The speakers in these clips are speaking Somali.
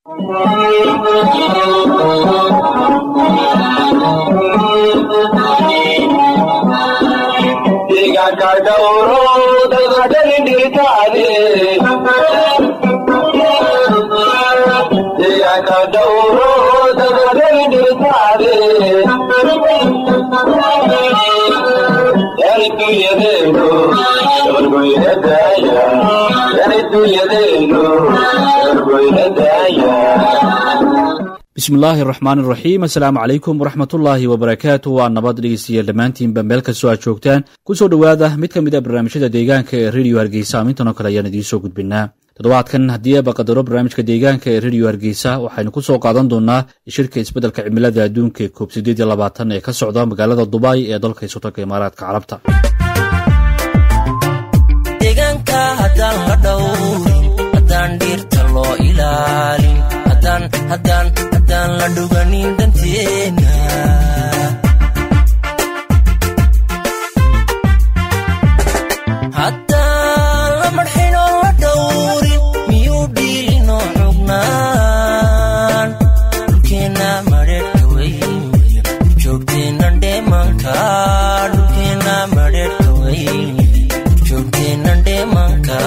bismillaahi raxmaan iraxiim assalaamu calaykum waraxmatullaahi wabarakaatu waa nabad dhegeystayaal dhammaantiinba meel kastoo aad joogtaan kusoo dhowaada mid ka mid a barnaamijyada deegaanka ee rediyo hargeysa amintan oo kale ayaan idiin soo gudbinaa toddobaadkan haddii aba qadaro barnaamijka deegaanka ee rediyo hargeysa waxaynu ku soo qaadan doonaa shirka isbeddelka cimilada adduunka ee koob sideed iyo labaatan ee ka socda magaalada dubai ee dalka isotanka imaaraadka carabta deegaanka haddaan la dhowrin haddaan dhiirta loo ilaalin haddaan la dhuganin dhanteena haddaan la marxinoo la dhowrin miyuu dhiilinoo xugnaan dhulkeenna madheerhka weyn joogteennan dheemanka dhulkeenna madheerhka weyn joogteennan dheemanka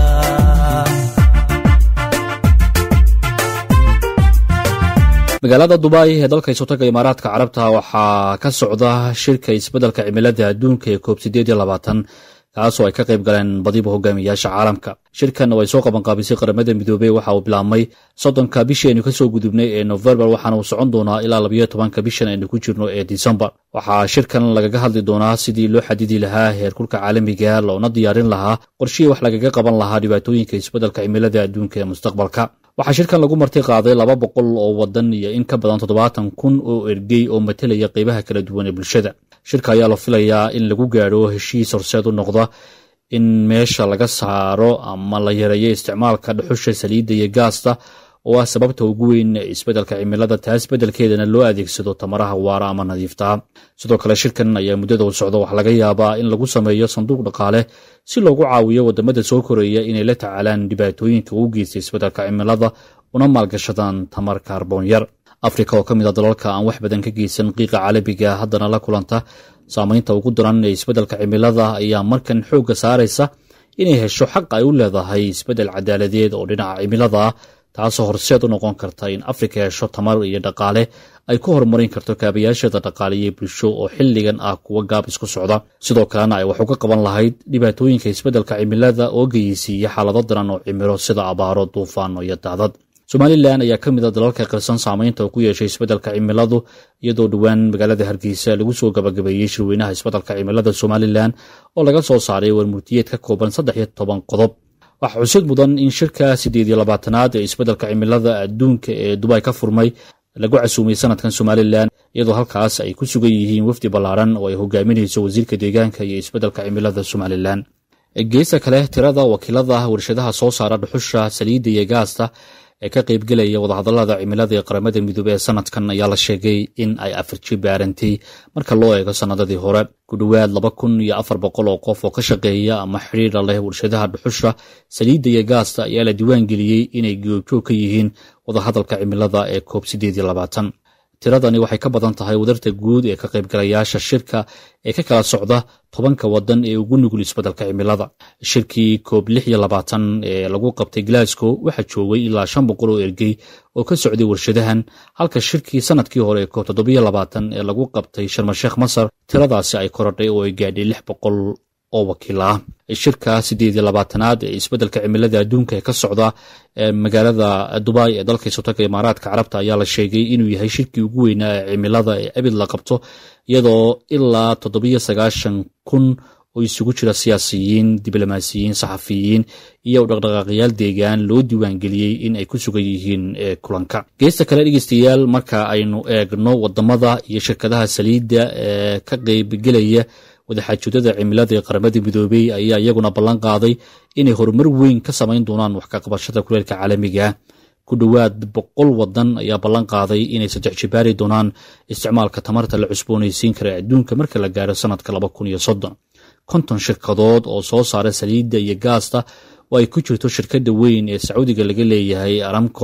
magaalada dubai ee dalka isotaga imaaraadka carabta waxaa ka socda shirka isbeddelka cimilada adduunka ee koob sideed iyo labaatan kaasoo ay ka qayb galeen badiba hogaamiyayaasha caalamka shirkan oo ay soo qabanqaabisay qaramada midoobey waxa uu bilaabmay soddonka bishii aynu kasoo gudubnay ee nofembar waxaana uu socon doonaa ilaa labayo tobanka bishan aynu ku jirno ee disembar waxaa shirkan lagaga hadli doonaa sidii loo xadidi lahaa heerkulka caalamiga loona diyaarin lahaa qorshihii wax lagaga qaban lahaa dhibaatooyinka isbeddelka cimilada adduunka ee mustaqbalka waxaa shirkan lagu marti qaaday laba boqol oo wadan iyo in ka badan toddobaatan kun oo ergey oo matelaya qeybaha kala duwan ee bulshada shirka ayaa la filayaa in lagu gaadho heshiis horseed u noqda in meesha laga saaro ama la yareeyo isticmaalka dhuxusha saliidda iyo gaasta oo ah sababta ugu weyn ee isbeddelka cimilada taas beddelkeedana loo adeegsado tamaraha waara ama nadiiftaa sidoo kale shirkan ayaa muddada u socda waxaa laga yaabaa in lagu sameeyo sanduuq dhaqaale si loogu caawiyo wadamada soo koreeya inay la tacaalaan dhibaatooyinka ugu geysta isbeddelka cimilada una maalgashadaan tamar kaarboon yar afrika oo ka mid a dalalka aan wax badan ka geysan qiiqa caalamiga haddana la kulanta saamaynta ugu daran ee isbeddelka cimilada ayaa markan xoogga saaraysa inay hesho xaq ay u leedahay isbeddel cadaaladeed oo dhinaca cimilada ah taasoo horseed u noqon karta in afrika hesho tamar iyo dhaqaale ay ku horumarin karto kaabayaasheeda dhaqaale iyo bulsho oo xilligan ah kuwa gaab isku socda sidoo kalena ay wax uga qaban lahayd dhibaatooyinka isbeddelka cimilada oo geyeysiiya xaalado daran oo cimilo sida abaaro duufaano iyo daadad somalilan ayaa ka mid a dalalka qirsan saamaynta uu ku yeeshay isbeddelka cimiladu iyadoo dhowaan magaalada hargeysa lagu soo gabagabeeyey shirweynaha isbeddelka cimilada somalilan oo laga soo saaray warmurtiyeed ka kooban saddex iyo toban qodob waxaa xusid mudan in shirka siddeed iyo labaatanaad ee isbeddelka cimilada adduunka ee dubai ka furmay lagu casuumay sanadkan somalilan iyadoo halkaas ay ku sugan yihiin wafdi ballaaran oo ay hogaaminayso wasiirka deegaanka iyo isbeddelka cimilada somalilan geesta kale tirada wakiilada warshadaha soo saara dhuxusha saliidda iyo gaasta ee ka qaybgelaya wadahadallada cimilada ee qaramada midoobe ee sanadkan ayaa la sheegay in ay afarji baarantay marka loo eego sannadadii hore ku dhowaad laba kun iyo afar boqol oo qof oo ka shaqeeya ama xidhiira leh warshadaha dhuxusha saliidda iyo gaasta ayaa la diiwaan geliyey inay goobjoog ka yihiin wadahadalka cimilada ee koob sideed iyo labaatan tiradani waxay ka badan tahay wadarta guud ee ka qaybgalayaasha shirka ee ka kala socda tobanka wadan ee ugu nugul isbeddelka cimilada shirkii koob lix iyo labaatan ee lagu qabtay glasgow waxaa joogay ilaa shan boqol oo ergey oo ka socday warshadahan halka shirkii sanadkii hore ee koob toddobiyo labaatan ee lagu qabtay sharmasheekh masar tiradaasi ay korodhay oo ay gaadhay lix boqol oo wakiil ah shirka siddeed iyo labaatanaad ee isbeddelka cimilada adduunka ee ka socda ee magaalada dubai ee dalka isotaga imaaraadka carabta ayaa la sheegay inuu yahay shirkii ugu weynaa ee cimilada ee abid la qabto iyadoo ilaa toddobiyo sagaashan kun oo isugu jira siyaasiyiin diblomaasiyiin saxafiyiin iyo dhaqdhaqaaqyaal deegaan loo diiwaangeliyey in ay ku sugan yihiin kulanka geesta kale dhegeystayaal marka aynu eegno wadamada iyo shirkadaha saliidda ee ka qaybgelaya wadaxaajoodada cimilada ee qaramada midoobey ayaa iyaguna ballan qaaday inay horumar weyn ka samayn doonaan wax ka qabashada kuleelka caalamiga ku dhowaad boqol wadan ayaa ballan qaaday inay saddex jibaari doonaan isticmaalka tamarta la cusboonaysiin kara adduunka marka la gaaro sanadka laba kun iyo soddon konton shirkadood oo soo saara saliidda iyo gaasta oo ay ku jirto shirkadda weyn ee sacuudiga laga leeyahay aramco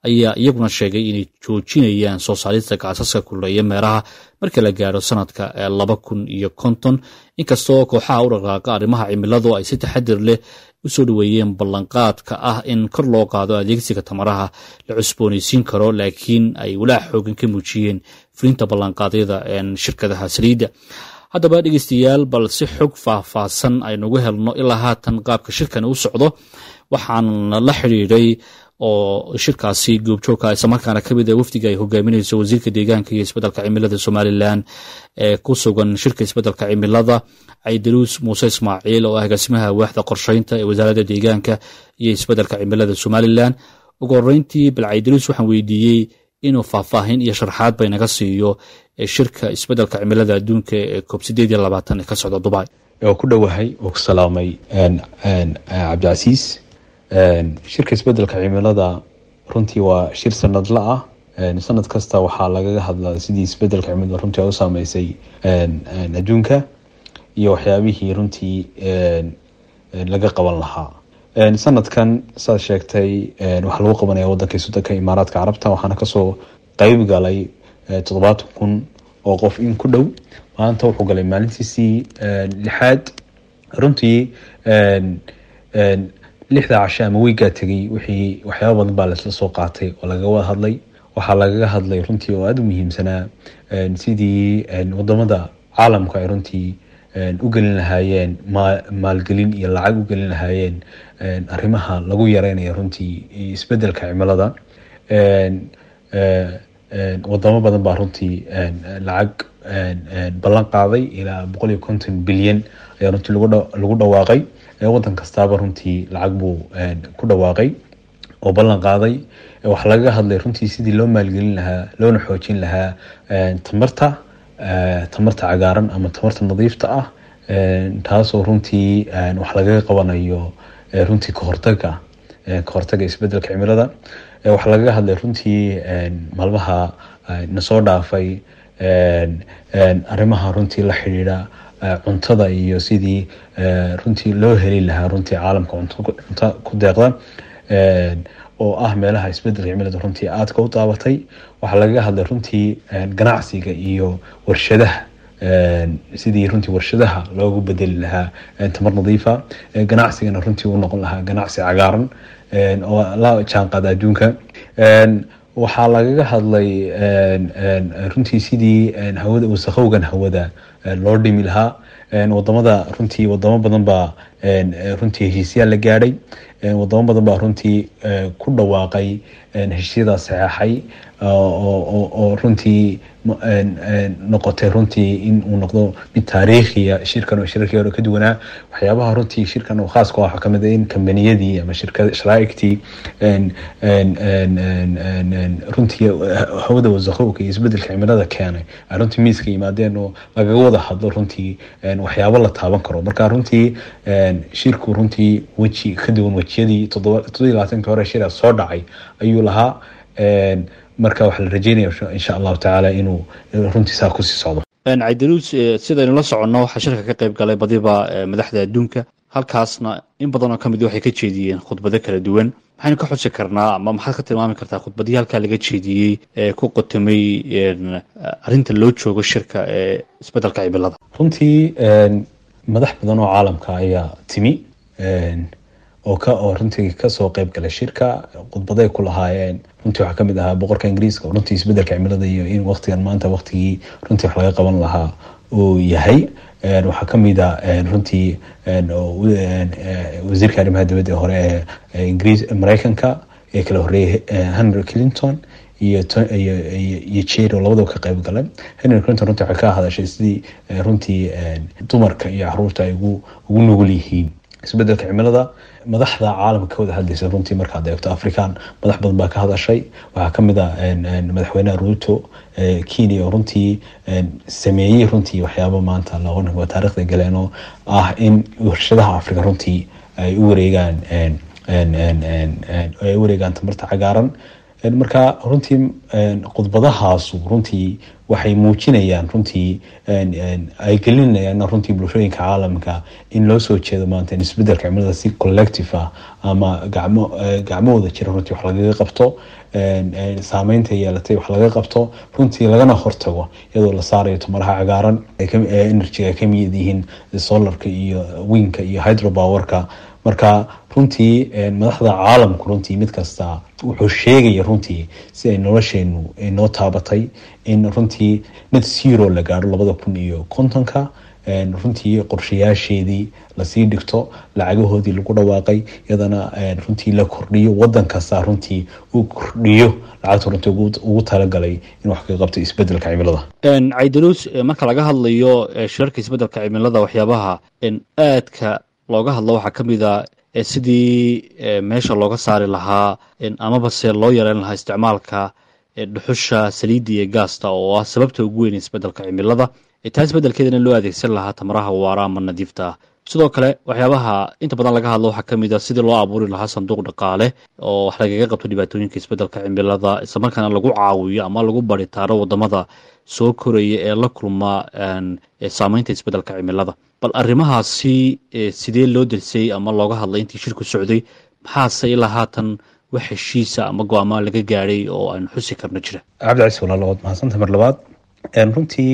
ayaa iyaguna sheegay inay joojinayaan soo saarista gaasaska kuleeya meeraha marka la gaaro sanadka laba kun iyo konton inkastoo kooxaha u dhaqaaqa arrimaha cimiladu ay si taxadir leh usoo dhaweeyeen ballanqaadka ah in kor loo qaado adeegsiga tamaraha la cusboonaysiin karo laakiin ay walaac xoogan ka muujiyeen fulinta ballanqaadyada shirkadaha saliidda haddaba dhegeystayaal bal si xog faahfaahsan aynugu helno ilaa haatan qaabka shirkani u socdo waxaan la xidhiidhay oo shirkaasi goobjoogka islamarkaana kamid a wafdiga ay hogaaminayso wasiirka deegaanka iyo isbeddelka cimilada somalilan ee ku sugan shirka isbeddelka cimilada caydaruus muuse ismaaciil oo ah agaasimaha waaxda qorsheynta ee wasaaradda deegaanka iyo isbeddelka cimilada somalilan ugu horeyntii bal caydaruus waxaan weydiiyey inuu faahfaahin iyo sharxaad bay naga siiyo shirka isbeddelka cimilada adduunka ee koob sideed iyo labaatan ee ka socda dubai oo ku dhowahay oo ku salaamay cabdicasiis shirka isbeddelka cimilada runtii waa shir sanadla ah sanad kasta waxaa lagaga hadlaa sidii isbeddelka cimilada runtii u saameysay adduunka iyo waxyaabihii runtii laga qaban lahaa sanadkan saad sheegtay waxaa lagu qabanaya wadanka sudanka imaaraadka carabta waxaana kasoo qeyb galay toddobaatan kun oo qof in ku dhow maanta wuxuu galay maalintiisii lixaad runtii lixda cashe ama weygaa tegay wixii waxyaaba badan baa laisla soo qaatay oo lagaga wada hadlay waxaa lagaga hadlay runtii oo aada u muhiimsanaa sidii wadamada caalamku ay runtii u gelin lahaayeen maalgelin iyo lacag u gelin lahaayeen arrimaha lagu yareynayo runtii isbedelka cimilada wadamo badan baa runtii lacag ballan qaaday ilaa boqol iyo konton bilyan ayaa runtii lagu dhawaaqay wadan kastaaba runtii lacag buu ku dhawaaqay oo ballan qaaday waxaa lagaga hadlay runtii sidii loo maalgelin lahaa loona xoojin lahaa tamarta tamarta cagaaran ama tamarta nadiifta ah taasoo runtii wax lagaga qabanayo runtii kahortaga kahortaga isbedelka cimilada waxaa lagaga hadlay runtii maalmaha nasoo dhaafay arrimaha runtii la xidhiidha cuntada iyo sidii runtii loo heli lahaa runtii caalamka cunto ku deeqda oo ah meelaha isbedelka cimilada runtii aadka u daabatay waxaa lagaga hadlay runtii ganacsiga iyo warshadaha sidii runtii warshadaha loogu bedeli lahaa tamar nadiifa ganacsigana runtii u noqon lahaa ganacsi cagaaran oo la jaanqaada adduunka waxaa lagaga hadlay runtii sidii hawada wasaqowgan hawada loo dhimi lahaa wadamada runtii wadamo badan baa runtii heshiisyaal la gaadhay wadamo badan baa runtii ku dhawaaqay heshiisyadaa saxeexay oo runtii noqotay runtii in uu noqdo mid taariikhiya shirkan oo shirarkii hore ka duwanaa waxyaabaha runtii shirkan oo khaas ku ah waxaa kamid ah in kambaniyadii ama shirkada sharaaigtii runtii hawada wasaqowka iyo isbedelka cimilada keenay ay runtii miiska yimaadeen oo lagaga wada hadlo runtii waxyaabo la taaban karo marka runtii shirku runtii weji ka duwan wejiyadii toddobiyi labaatanki hore shira soo dhacay ayuu lahaa marka waxaa la rajeynaya insha allahu tacaala inuu runtii saa kusii socdo caydaruus sidaynu la soconno waxaa shirka ka qayb galay badiba madaxda adduunka halkaasna in badanoo ka mid waxay ka jeediyeen khudbado kala duwan maxaynu ka xusi karnaa ama maxaad ka tilmaami kartaa khudbadii halkaa laga jeediyey ee ku qotomay arrinta loo joogo shirka ee isbedelka cimilada runtii madax badan oo caalamka ayaa timi oo ka oo runtii kasoo qeyb galay shirka khudbaday ku lahaayeen runtii waxaa kamid ahaa boqorka ingiriiska oo runtii isbedelka cimilada iyo in waqtigan maanta waqtigii runtii wax laga qaban lahaa uu yahay waxaa kamid a runtii wasiirka arrimaha dibadda hore ee ingiriis mareykanka ee kala horeeyay henry clinton iyo iyo jero labadaba ka qayb galeen henry clinton runtii waxay ka hadashay sidii runtii dumarka iyo caruurta ay ugu ugu nugul yihiin isbedelka cimilada madaxda caalamka ka wada hadlaysa runtii markaad eegto african madax badan baa ka hadashay waxaa kamid a madaxweynaha ruto kenya oo runtii sameeyey runtii waxyaaba maanta loo taarikhda galeen oo ah in warshadaha africa runtii ay u wareegaan ay u wareegaan tamarta cagaaran marka runtii khudbadahaasu runtii waxay muujinayaan runtii ay gelinayaan runtii bulshooyinka caalamka in loo soo jeedo maanta in isbedelka cimilada si collective ah ama gacmo gacmahooda jira runtii wax lagaga qabto saameynta yeelatay wax laga qabto runtii lagana hortago iyadoo la saarayo tumaraha cagaaran ee energy ay kamid yihiin solarka iyo winka iyo hydropowerka marka runtii madaxda caalamku runtii mid kasta wuxuu sheegaya runtii si ay nolosheenu noo taabatay in runtii net zero la gaadho labada kun iyo kontonka runtii qorshayaasheedii lasii dhigto lacagahoodii lagu dhawaaqay iyadana runtii la kordhiyo wadan kasta runtii uu kordhiyo lacagta runtii ugu talagalay in wax ka qabto isbedelka cimilada caydaluus marka laga hadlayo shirarka isbedelka cimilada waxyaabaha aadka looga hadlo waxaa ka mid a sidii meesha looga saari lahaa amaba se loo yareyn lahaa isticmaalka dhuxusha saliidda iyo gaasta oo ah sababta ugu weyn isbedelka cimilada taa isbedelkeedana loo adeegsan lahaa tamaraha waara ama nadiifta ah sidoo kale waxyaabaha inta badan laga hadlo waxaa kamid a sidii loo abuuri lahaa sanduuq dhaqaale oo wax lagaga qabto dhibaatooyinka isbedelka cimilada islamarkaana lagu caawiyo ama lagu baritaaro wadamada soo koraya ee la kulma saameynta isbedelka cimilada bal arrimahaasi sidee loo dersay ama looga hadlay intii shirku socday maxaase ilaa haatan wax heshiisa ama go-aama laga gaadhay oo aynu xusi karno jira cabdicais walaalo waad mahadsanta mar labaad runtii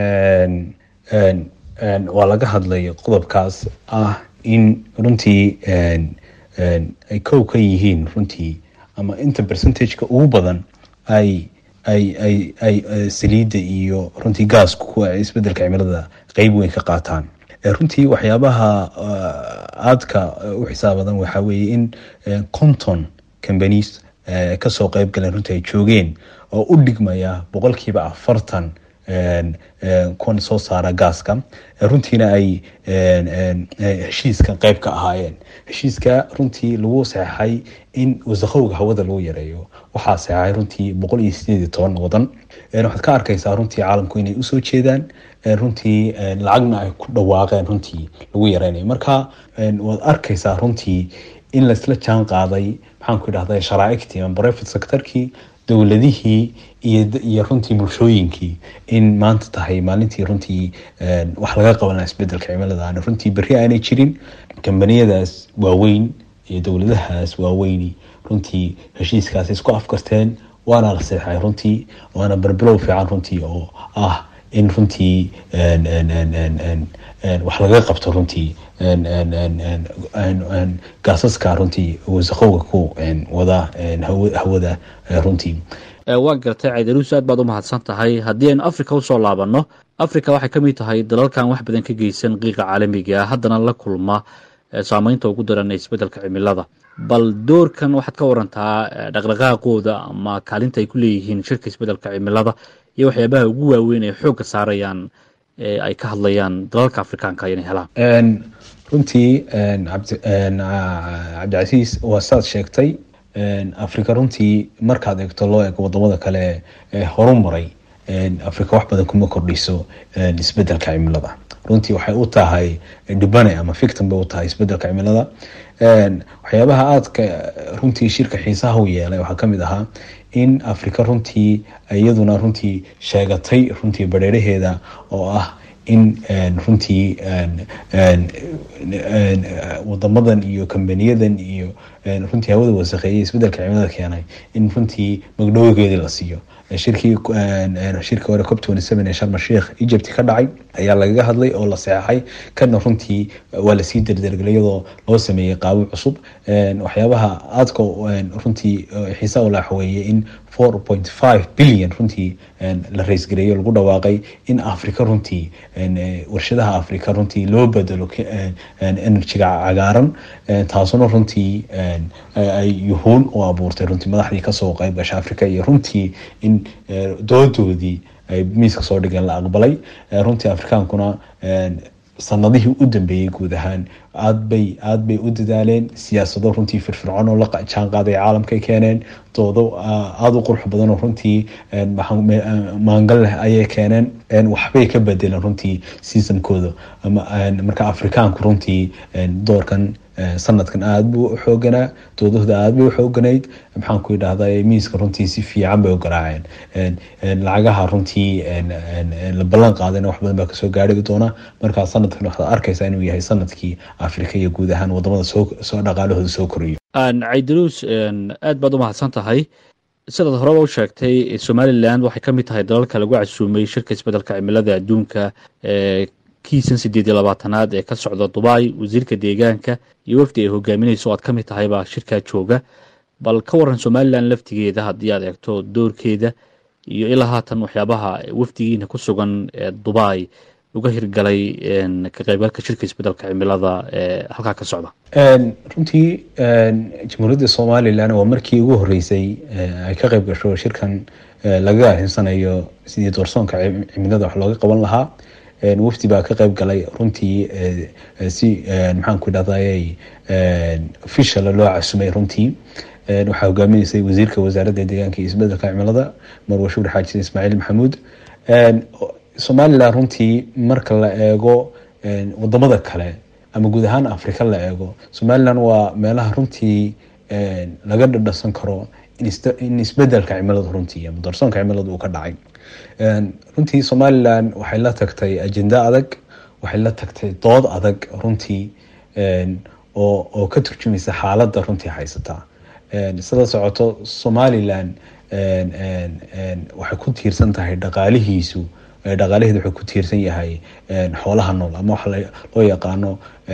waa laga hadlay qodobkaas ah in runtii ay kow ka yihiin runtii ama inta percentageka ugu badan ay ay ay ay saliidda iyo runtii gaasku kuwa isbedelka cimilada qeyb weyn ka qaataan runtii waxyaabaha aadka u xisaabadan waxaa weeye in conton companies kasoo qeyb galeen runtii ay joogeen oo u dhigmaya boqolkiiba afartan kuwan soo saara gaaska runtiina ay heshiiska qeyb ka ahaayeen heshiiska runtii lagu saxeixay in wasaqowga hawada lagu yareeyo waxaa saxeixay runtii boqol iyo sideed iyo toban wadan waxaad ka arkaysaa runtii caalamku inay usoo jeedaan runtii lacagna ay ku dhawaaqeen runtii lagu yareynayo marka waad arkaysaa runtii in laisla jaan qaaday maxaanku idhahda sharaaictii ama private sectorkii dowladihii iyo runtii bulshooyinkii in maanta tahay maalintii runtii wax laga qabanaa isbedelka cimilada runtii berri aanay jirin kambaniyadaas waaweyn iyo dowladahaas waaweyni runtii heshiiskaas isku afkarteen waana la seexay runtii waana barbilow fiican runtii oo ah in runtii wax laga qabto runtii gaasaska runtii wasaqowga ku wada hawada runtii waa gartay caydaruus aad baad u mahadsan tahay haddii aynu africa usoo laabanno africa waxay ka mid tahay dalalkan wax badan ka geysan qiiqa caalamiga ah haddana la kulma saameynta ugu daran ee isbedelka cimilada bal doorkan waxaad ka warantaa dhaqdhaqaaqooda ama kaalinta ay ku leeyihiin shirka isbedelka cimilada iyo waxyaabaha ugu waaweyn ay xoogga saarayaan ay ka hadlayaan dalalka afrikaanka inay helaan runtii cabdicasiis waa saad sheegtay africa runtii markaad eegto loo eego wadamada kale ee horumaray africa wax badan kuma kordhiso isbedelka cimilada runtii waxay u tahay dhibane ama fictim bay u tahay isbedelka cimilada waxyaabaha aadka runtii shirka xiisaha u yeelay waxaa kamid ahaa in africa runtii iyaduna runtii sheegatay runtii bareeraheeda oo ah in runtii wadamadan iyo kambaniyadan iyo runtii hawada wasaqeeyay isbedelka cimilada keenay in runtii magdhowgeedii la siiyo shirkii shirka hore cop ee sharma sheikh egypt ka dhacay ayaa lagaga hadlay oo la seexay kana runtii waa lasii derdergelay iyadoo loo sameeyey qaabo cusub waxyaabaha aadka runtii xiisa u laaxweeye in four point five billion runtii la raysgareeyo lagu dhawaaqay in africa runtii warshadaha africa runtii loo bedelo enerjiga cagaaran taasuna runtii ay yuhuun u abuurtay runtii madaxdii kasoo qayb gasha africa iyo runtii in doodoodii ay miiska soo dhigeen la aqbalay runtii afrikaankuna sanadihii u dambeeyey guud ahaan aad bay aad bay u dadaaleen siyaasado runtii firfircoon oo la jaan qaaday caalamkay keeneen doodo aada u qurux badan oo runtii maangal leh ayay keeneen waxbay ka bedeleen runtii seasonkooda marka afrikaanku runtii doorkan sanadkan aada buu u xooganaa doodahooda aada bay u xooganayd maxaan ku idhahda miiska runtii si fiican bay u garaaceen lacagaha runtii la ballan qaadayna wax badan baa kasoo gaari doona markaa sanadkan waxaad arkaysaa inuu yahay sanadkii afrika iyo guud ahaan wadamada soo dhaqaalahooda soo korayo caydaruus aad baad u mahadsan tahay sidaad horeba u sheegtay somalilan waxay ka mid tahay dalalka lagu casuumay shirka isbeddelka cimilada adduunka ee kiisan sideed iyo labaatanaad ee ka socda dubai wasiirka deegaanka iyo wafdi ay hogaaminayso o aad ka mid tahay baa shirkaa jooga bal ka waran somalilan laftigeeda haddii aad eegto doorkeeda iyo ilaa haatan waxyaabaha wafdigiina ku sugan ee dubai uga hirgalay ka qaybgalka shirka isbeddelka cimilada ee halkaa ka socda runtii jamhuuriyadda somalilan waa markii ugu horeysay ay ka qayb gasho shirkan lagaga arrimsanayo sidii doorsoonka cimilada wax looga qaban lahaa wafdi baa ka qayb galay runtii si maxaanku idhahday official loo casumay runtii waxaa hogaaminaysay wasiirka wasaaradda deegaanka iyo isbedelka cimilada marwashuur xaajin ismaaciil maxamuud somalilan runtii marka la eego wadamada kale ama guud ahaan africa la eego somalilan waa meelaha runtii laga dhadhasan karo in isbedelka cimilada runtii ama doorsoonka cimilada uu ka dhacay runtii somalilan waxay la tagtay ajenda adag waxay la tagtay dood adag runtii oo ka turjumaysa xaaladda runtii haysata sida socoto somalilan waxay ku tiirsan tahay dhaqaalihiisu dhaqaalaheedu wuxuu ku tiirsan yahay xoolaha nool ama waxa loo yaqaano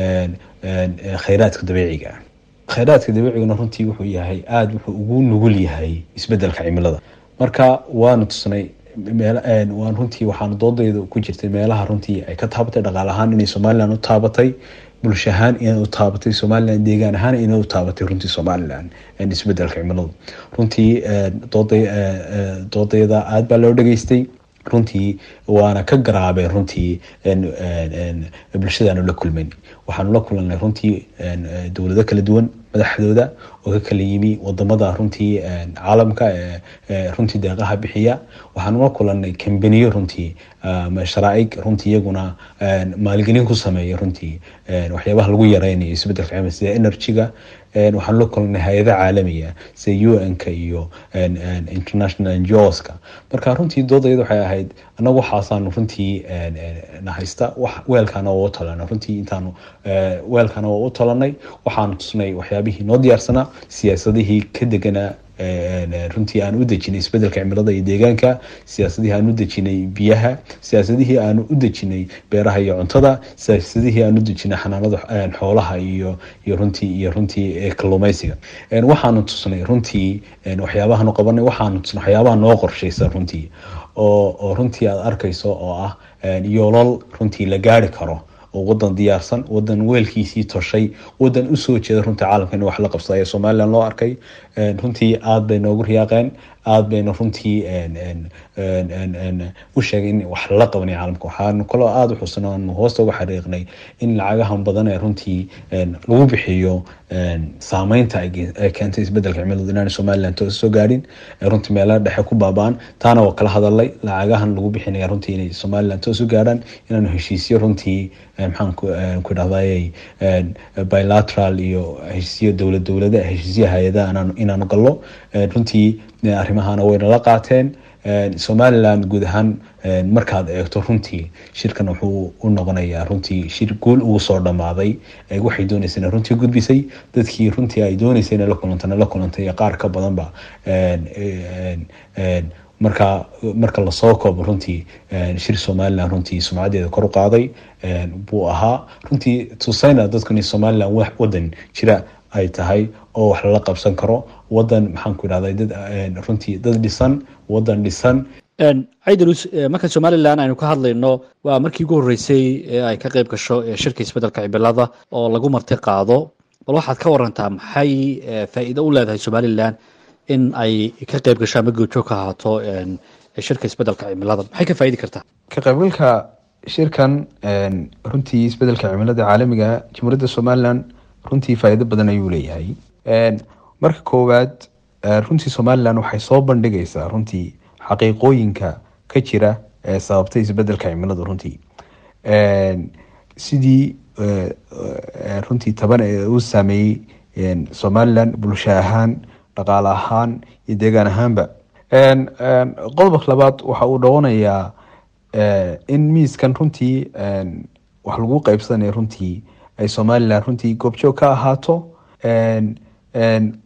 khayraadka dabiiciga khayraadka dabiiciguna runtii wuxuu yahay aada wuxuu ugu nugul yahay isbedelka cimilada marka waanu tusnay waan runtii waxaanu doodayda ku jirtay meelaha runtii ay ka taabatay dhaqaal ahaan inay somalilan u taabatay bulsho ahaan inay u taabatay somalilan deegaan ahaan inay u taabatay runtii somalilan isbedelka cimiladu runtii doodayda aada baa loo dhageystay runtii waana ka garaabeen runtii bulshadaanu la kulmayn waxaanu la kulanay runtii dowlado kala duwan madaxdooda oo ka kala yimi wadamada runtii caalamka runtii deeqaha bixiya waxaanu la kulanay kambaniyo runtii sharaaig runtii iyaguna maalgelin ku sameeya runtii waxyaabaha lagu yareynayo isbedelka cimilada sida energyga waxaanu la kulanay hay-ada caalamiga sida u n-ka iyo international ngoska marka runtii doodayada waxay ahayd anagu waxaasaanu runtii na haysta weelkaana waa u talanay runtii intaanu weelkaana waa u talanay waxaanu tusnay waxyaabihii noo diyaarsanaa siyaasadihii ka deganaa runtii aan u dejinay isbedelka cimilada iyo deegaanka siyaasadihii aan u dejinay biyaha siyaasadihii aan u dejinay beeraha iyo cuntada siyaasadihii aan u dejinay xanaanada xoolaha iyo iyo runtii iyo runtii kalluumeysiga waxaanu tusnay runtii waxyaabahaanu qabanay waxaanu tusnay waxyaabaha noo qorshaysan runtii oo oo runtii aada arkayso oo ah yoolal runtii la gaari karo oo wadan diyaarsan wadan weelkiisii toshay wadan usoo jeeda runtii caalamka in wax la qabsada ayaa somalilan loo arkay runtii aada bay noogu riyaaqeen aada bayna runtii u sheegay in wax lala qabanay caalamka waxaanu kaloo aada u xusna aanu hoosta uga xariiqnay in lacagahan badan ee runtii lagu bixiyo saameynta ay keentay isbedelka cimiladu inaana somalilan toos soo gaadhin runtii meelaha dhexe ku baaba-an taana waa kala hadalay lacagahan lagu bixinaya runtii inay somalilan toos u gaadhaan inaanu heshiisyo runtii maxaan ku idhahday bilateral iyo heshiisyo dowlad dowlada heshiisyo hay-adaha inaanu gallo runtii arrimahana wayna la qaateen somalilan guud ahaan markaad eegto runtii shirkan wuxuu u noqonayaa runtii shir guul ugu soo dhammaaday waxay dooneysayna runtii gudbisay dadkii runtii ay dooneysay inay la kulantana la kulantay qaar ka badanba marka marka lasoo koobo runtii shir somalilan runtii sumcadeeda kor u qaaday buu ahaa runtii tusayna dadku in somalilan wadan jira ay tahay oo wax lala qabsan karo wadan maxaan ku idhahday dad runtii dad dhisan wadan dhisan ciidalus marka somalilan aynu ka hadlayno waa markii ugu horreysay ee ay ka qayb gasho shirka isbeddelka cimilada oo lagu marti qaado bal waxaad ka warantaa maxay faa'iido u leedahay somalilan in ay ka qayb gasho ama goobjoog ka ahaato shirka isbeddelka cimilada maxay ka faa'idi kartaa ka qaybgalka shirkan runtii isbedelka cimilada caalamiga jamhuuriyadda somalilan runtii faa'iido badan ayuu leeyahay marka koowaad runtii somalilan waxay soo bandhigaysaa runtii xaqiiqooyinka ka jira ee sababtay isbedelka cimilada runtii sidii runtii taban ee uu saameeyey somalilan bulsho ahaan dhaqaale ahaan iyo deegaan ahaanba qodobka labaad waxa uu dhawanayaa in miiskan runtii wax lagu qeybsanaya runtii ay somalilan runtii goobjoog ka ahaato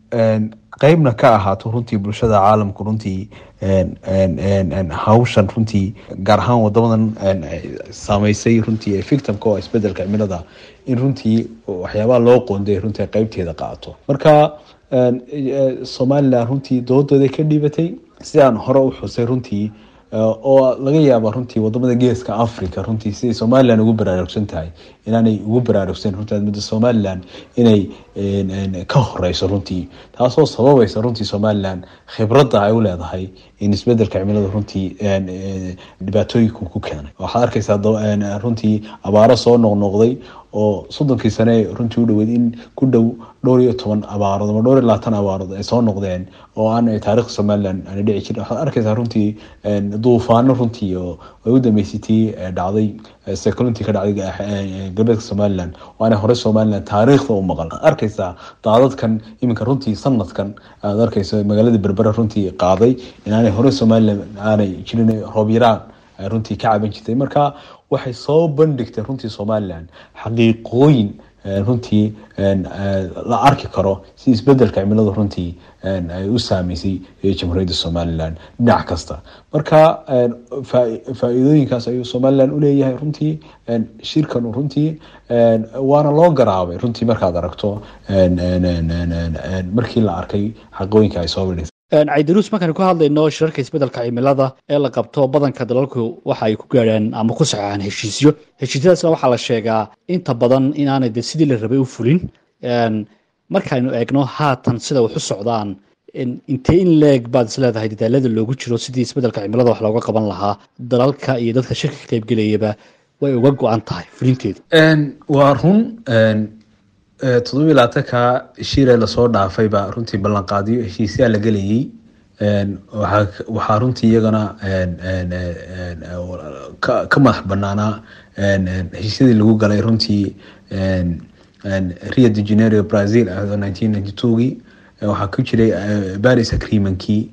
qeybna ka ahaato runtii bulshada caalamku runtii hawshan runtii gaar ahaan wadamadan saameysay runtii victimka oo isbedelka cimilada in runtii waxyaabaha loo qoonday runtii qeybteeda qaato marka somalilan runtii doodooday ka dhiibatay sidaan hore u xusay runtii oo laga yaaba runtii wadamada geeska africa runtii siday somalilan ugu baraarugsan tahay inaanay ugu baraarugsan runtii mudda somalilan inay ka horeyso runtii taasoo sababaysa runtii somalilan khibradda ay u leedahay in isbedelka cimilada runtii dhibaatooyinku ku keenay waxaad arkeysaa runtii abaaro soo noqnoqday oo soddonkii sane runtii u dhaweyd in ku dhow dhowr iyo toban abaarood ama dhowr iyo labaatan abaarood ay soo noqdeen oo aan taarikhda somalilan aana dhici jirin waxaad arkeysaa runtii duufaano runtii oo ay u dambeysatay dhacday seculunti ka dhacday galbeedka somalilan oo aanay hore somalilan taariikhda u maqal arkeysaa daadadkan iminka runtii sanadkan aad arkeyso magaalada berbera runtii qaaday inaanay hore somalilan aanay jirin roob yaraan runtii ka caban jirtay marka waxay soo bandhigtay runtii somalilan xaqiiqooyin runtii la arki karo si isbedelka cimilada runtii ay u saameysay jamhuuriyadda somalilan dhinac kasta marka faa-iidooyinkaas ayuu somalilan uleeyahay runtii shirkan runtii waana loo garaabay runtii markaad aragto markii la arkay xaqooyinka ay soo bandhigtay caydaruus markaan ku hadlayno shirarka isbedelka cimilada ee la qabto badanka dalalku waxa ay ku gaadhaan ama ku saxeexaan heshiisyo heshiisyadaasna waxaa la sheegaa inta badan inaanay de sidii la rabay u fulin markaaynu eegno haatan sida wax u socdaan intee in leeg baad is leedahay dadaalada loogu jiro sidii isbedelka cimilada wax looga qaban lahaa dalalka iyo dadka shirka ka qaybgelayaba way uga go-an tahay fulinteedu waa run toddobiyi labaatanka shire lasoo dhaafayba runtii ballanqaadiyo heshiisyaa la gelayay waxaa runtii iyagana ka madax banaanaa heshiisyadii lagu galay runtii rio de janeiro brazil nineteen ninety twogii waxaa ku jiray paris agreementkii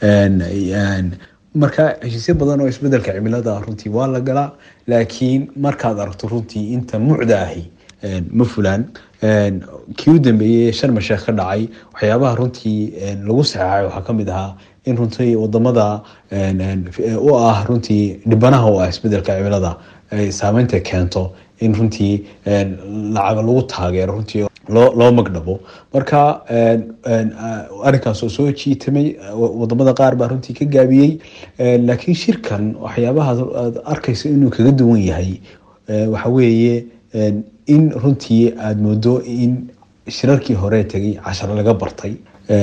marka heshiisyo badan oo isbedelka cimilada runtii waa la galaa laakiin markaad aragto runtii inta mucda ahi ma fulaan kii u dambeeyey sharma sheekh ka dhacay waxyaabaha runtii lagu saxeexay waxaa kamid ahaa in runtii wadamada u ah runtii dhibanaha u ah isbedelka cimilada ay saameynta keento in runtii lacaga lagu taageero runtii loo magdhabo marka arrinkaas oo soo jiitamay wadamada qaar baa runtii ka gaabiyey laakiin shirkan waxyaabaha aad arkayso inuu kaga duwan yahay waxa weeye in runtii aada moodo in shirarkii hore tegay cashar laga bartay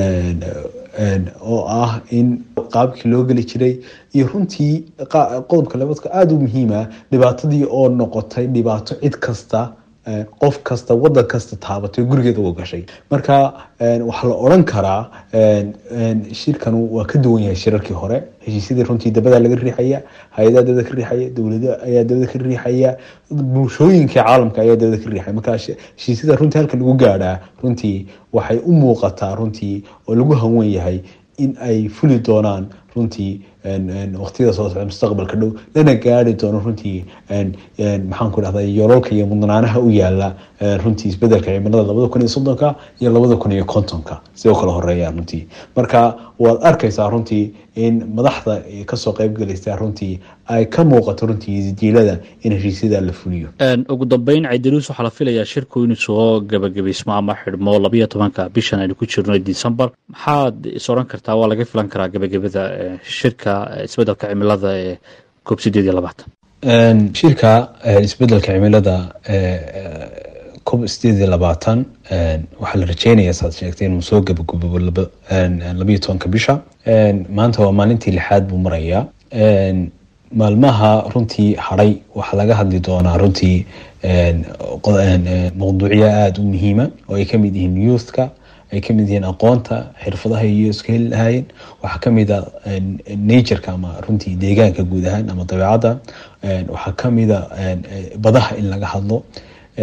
oo ah in qaabkii loo geli jiray iyo runtii qodobka labaadka aada u muhiima dhibaatadii oo noqotay dhibaato cid kasta qof kasta wadan kasta taabatay gurigeeda u gashay marka waxaa la odran karaa shirkan waa ka duwan yahay shirarkii hore heshiisyadii runtii dabada laga riixaya hay-adaha dabada ka riixaya dowlada ayaa dabada ka riixaya bulshooyinka caalamka ayaa dabada ka riixaya marka heshiisyada runtii halka lagu gaadhaa runtii waxay u muuqataa runtii oo lagu hanwen yahay in ay fuli doonaan runtii waqtiyada soo socda mustaqbalka dhow lana gaari doono runtii maxaan ku dhahda yoolalka iyo mudnaanaha u yaala runtii isbedelka cimilada labada kun iyo soddonka iyo labada kun iyo kontonka sidoo kale horeeyaan runtii marka waad arkaysaa runtii in madaxda kasoo qayb galaysa runtii ay ka muuqato runtii jiilada in heshiisyada la fuliyo ugu dambeyn caydaruus waxaa la filayaa shirku inuu soo gabagabaysmo ama xidhmo labayo tobanka bishan aynu ku jirno december maxaad is odhan kartaa waa laga filan karaa gabagabada shirka isbedelka cimilada ee koob sideed iyo labaatan shirka isbedelka cimilada kob sideed iyo labaatan waxaa la rajeynayaa saad sheegtay inuu soo gabagabo labayo tobanka bisha maanta waa maalintii lixaad buu marayaa maalmaha runtii hadhay waxaa laga hadli doonaa runtii mawduucyo aada u muhiima oo ay kamid yihiin youthka ay kamid yihiin aqoonta xirfadaha iyo iska heli lahaayeen waxaa kamid a natureka ama runtii deegaanka guud ahaan ama dabeecadda waxaa kamida badaha in laga hadlo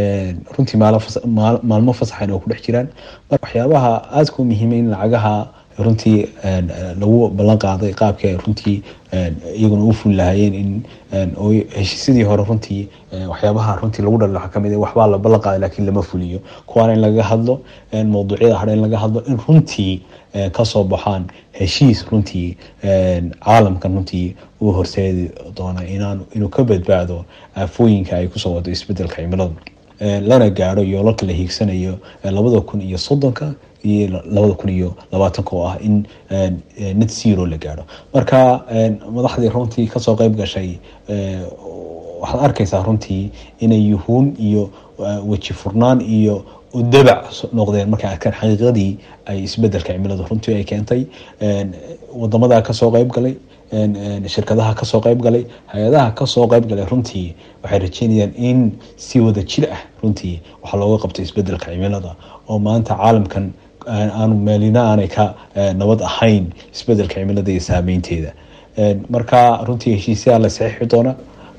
runtii maalmo fasaxan oo ku dhex jiraan waxyaabaha aadka u muhiima in lacagaha runtii lagu ballan qaaday qaabkii ay runtii iyaguna u fuli lahaayeen in heshiisyadii hore runtii waxyaabaha runtii lagu dhali waxaa kamid waxbaa la ballan qaaday laakiin lama fuliyo kuwaana in laga hadlo mawduucyada hadha in laga hadlo in runtii kasoo baxaan heshiis runtii caalamkan runtii uu horseedi doona inaan inuu ka badbaado aafooyinka ay kusoo wado isbedelka cimilada lana gaadho yoolalka la hiigsanayo labada kun iyo soddonka iyo labada kun iyo labaatanka oo ah in net zero la gaadho marka madaxdii runtii kasoo qeyb gashay waxaad arkaysaa runtii inay yuhuun iyo weji furnaan iyo dabac noqdeen markay arkaan xaqiiqadii ay isbedelka cimiladu runtii ay keentay wadamada kasoo qeyb galay shirkadaha kasoo qeyb galay hay-adaha kasoo qeyb galay runtii waxay rajeynayaan in si wada jir ah runtii waxaa looga qabto isbedelka cimilada oo maanta caalamkan aanu meelina aanay ka nabad ahayn isbedelka cimilada iyo saameynteeda marka runtii heshiisyaa la saxiixi doona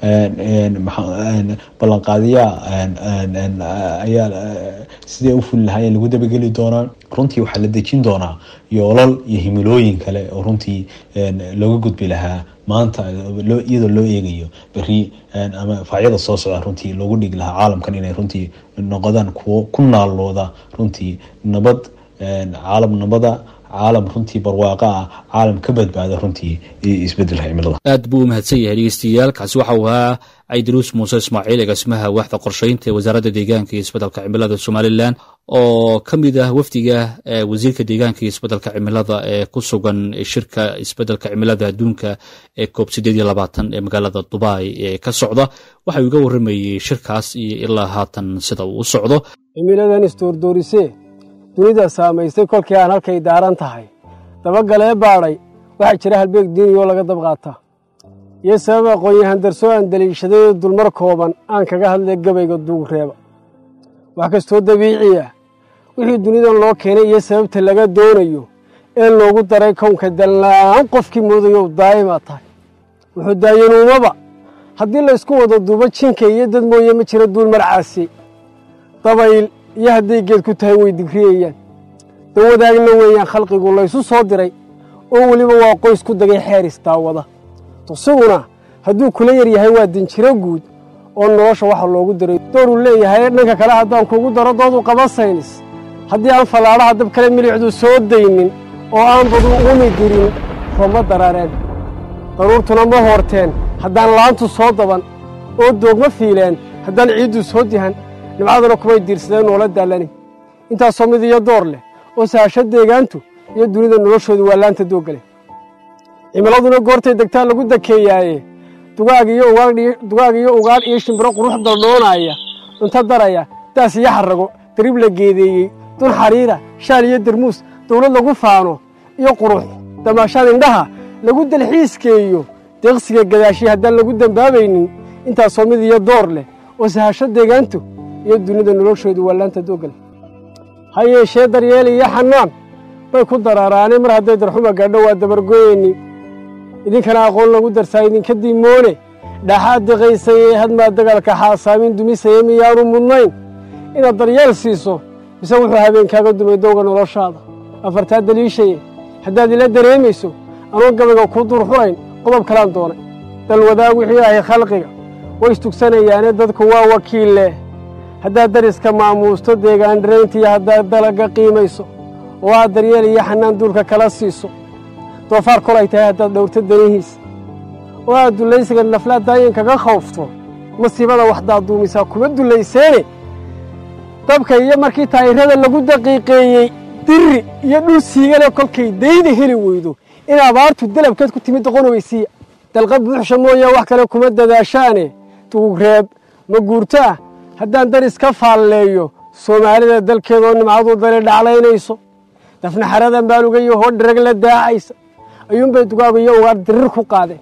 ballanqaadiyaa ayaa sidee u fuli lahaayeen lagu dabageli doonaa runtii waxaa la dejin doonaa yoolal iyo himilooyin kale oo runtii looga gudbi lahaa maanta iyadoo loo eegayo beri ama faacyada soo socda runtii loogu dhigi lahaa caalamkan inay runtii noqdaan kuwo ku naalooda runtii nabad caalam nabada caalam runtii barwaaqo ah caalam ka badbaada runtii isbedelka cimilada aad buu u mahadsan yahay dhegeystayaal kaasi waxa uu ahaa caydiruus muuse ismaaciil agaasimaha waaxda qorsheynta ee wasaaradda deegaanka iyo isbedelka cimilada somalilan oo ka mid ah wafdiga wasiirka deegaanka iyo isbedelka cimilada ee ku sugan shirka isbedelka cimilada adduunka ee koob sideed iyo labaatan ee magaalada dubai ee ka socda waxa uu iga warramayey shirkaas iyo ilaa haatan sida uu u socdo cimiladan isdoordoorisee dunida saamaystay kolkii aan halkay daaran tahay dabagalee baadhay waxaa jira halbeeg diiniyoo laga dab qaataa iyo sabab aqoon-yahan darsoo aan daliishadayoo dulmar kooban aan kaga hadlay gabayga duugreeba wax kastoo dabiici ah wixii dunidan loo keenay iyo sababta laga doonayo ee loogu daray kownka dallaan qofkii moodayow daa'imaa tahay wuxuu daayanuumaba haddii laysku wada duubo jinka iyo dad mooye ma jira duul marcaasi dabayl iyo hadday geed ku tahay way digriyayaan dawadaagna weeyaan khalqigu laysu soo diray oo weliba waa qoys ku dagay xeeris daawada tusiguna hadduu kula yar yahay waa dinjiro guud oo nolosha waxa loogu diray dooruu leeyahay dhanka kale haddaan kugu daro doodu qaba saynis haddii aan fallaadhaha dab kale milicdu soo daynin oo aan badu umi dirin rooma daraareen daruurtuna ma hoorteen haddaan laantu soo daban oo doogma fiileen haddaan ciiddu soo dihan nimcaduna kumay diirsadeen noola daallani intaasoo mid iyo door leh oo sahasho deegaantu iyo dunida noloshoodu waa laanta doogale cimiladuna goortay degtaa lagu dakeeyaaye dugaag iyo ugaadh iyo shimbiro qurux daldhoonaaya cunto daraya daas iyo xarrago darib la geedeeyey dun xariira shaal iyo darmuus dawlad lagu faano iyo qurux damaashaad indhaha lagu dalxiiskeeyo deeqsiga gadaashiya haddaan lagu dembaabaynin intaasoo mid iyo door leh oo sahasho deegaantu iyo dunida noloshoodu waa laanta doogale ha yeeshee daryeel iyo xanaan bay ku daraaraane mar hadday darxuma gaadho waa dabargoyeyni idinkana aqoon lagu darsaa idinka diimoone dhaxaad diqaysayee hadmaa dagaalka xaasaamin dumisaya miyaanu mudnayn inaad daryeel siiso mise wuxuu habeenkaaga dumay dowga noloshaada afartaa daliishaye haddaad ila dareemayso anuun gabayga kuu duurxulayn qodob kalaan doonay dalwadaag wixii ahay khalqiga way istugsanayaane dadku waa wakiil leh haddaad dariska maamuusto deegaan dhirayntiiyo haddaad dalaga qiimayso oo aad daryeel iyo xanaan duulka kala siiso doofaar kolay tahay haddaad dhowrto danihiisa oo aad dullaysiga naflaa daayin kaga khawfto masiibada waxdaad duumisaa kuma dullayseene dabka iyo markii taayirada lagu daqiiqeeyey diri iyo dhul siigane kolkay dayda heli weydo in abaartu dalabkeed ku timid doqonoweysiiya dalqa buuxsha mooye wax kale kuma dadaashaane duugreeb ma guurto ah haddaan daris ka faalleeyo soomaalida dalkeedoo nimcadu dali dhaclaynayso dafnaxaradan baalugayo hoo dharag la daacaysa ayuunbay dugaagu iyo ugaar dirir ku qaadeen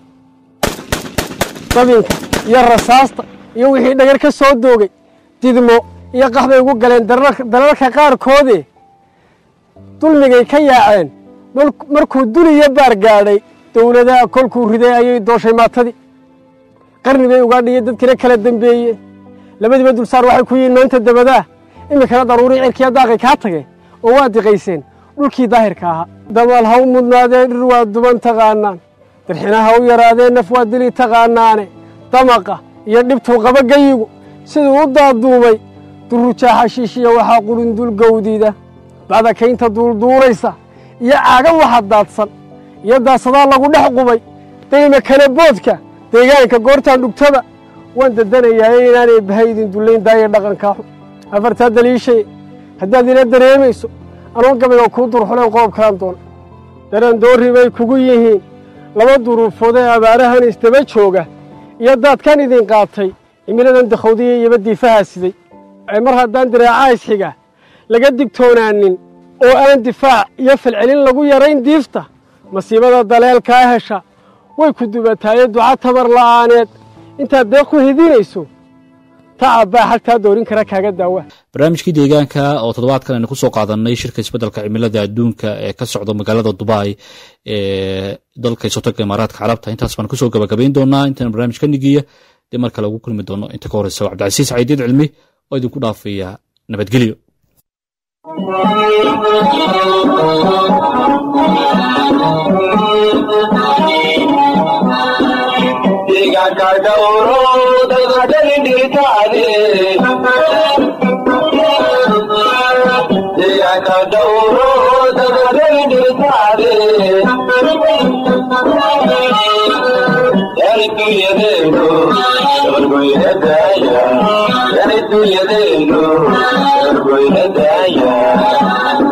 dabinka iyo rasaasta iyo wixii dhagar ka soo doogay didmo iyo qax bay ugu galeen dalalka qaarkoodee dulmigay ka yaaceen markuu duliyo baar gaadhay dowladaha kolkuu riday ayay dooshay maatadii qarni bay ugaadhiyo dadkina kala dembeeyeen labadiiba dulsaar waxay ku yihiin maanta dabadaa iminkana daruurii cirkiya daaqay kaa tageen oo waa diqayseen dhulkii daahirka ahaa damal ha u mudnaadee dhir waa duban taqaanaan dirxina ha u yaraadee naf waa dili taqaanaane damaqa iyo dhibtuu qaba geyigu siduu u daaduumay durujaa xashiishiya waxaa qulundul gawdiida bacda kaynta duulduulaysa iyo caaga waxa daadsan iyo daasadaa lagu dhex qubay dayma kala boodka deegaanka goortaan dhugtada waan dadanayaaye inaanay bahaydin dullayn daaya dhaqankaa xun afartaa daliishay haddaad ila dareemayso anoon gabayga kuu durxuleen qoobkaan doona dareen doorri bay kugu yihiin laba duruufood ee abaarahan isdaba jooga iyo daadkan idin qaatay cimiladan dakhawdiya iyoba diifahaa siday ee mar haddaan diraaca isxiga laga digtoonaanin oo aan difaac iyo falcelin lagu yarayn diifta masiibada daleelkaa hesha way ku dubataaye duca tabar la'aaneed intaad deeq ku hidinayso tacab baa xagtaa doorin kara kaaga daawa barnaamijkii deegaanka oo toddobaadkan aynu kusoo qaadanay shirka isbeddelka cimilada adduunka ee ka socda magaalada dubai ee dalka isotoga imaaraadka carabta intaas baan kusoo gabagabayn doonaa intaan barnaamij ka nigiya dee mar kale ugu kulmi doono inta ka horeysa waa cabdicasiis caydiid cilmi oo idinku dhaafaya nabadgelyo deegaanka dhowro dadadani dhirtaade deegaanka dhowro dadadani dhirtaade yani dunyadeenu orgoyna daaya yani dunyadeenu orgoyna daaya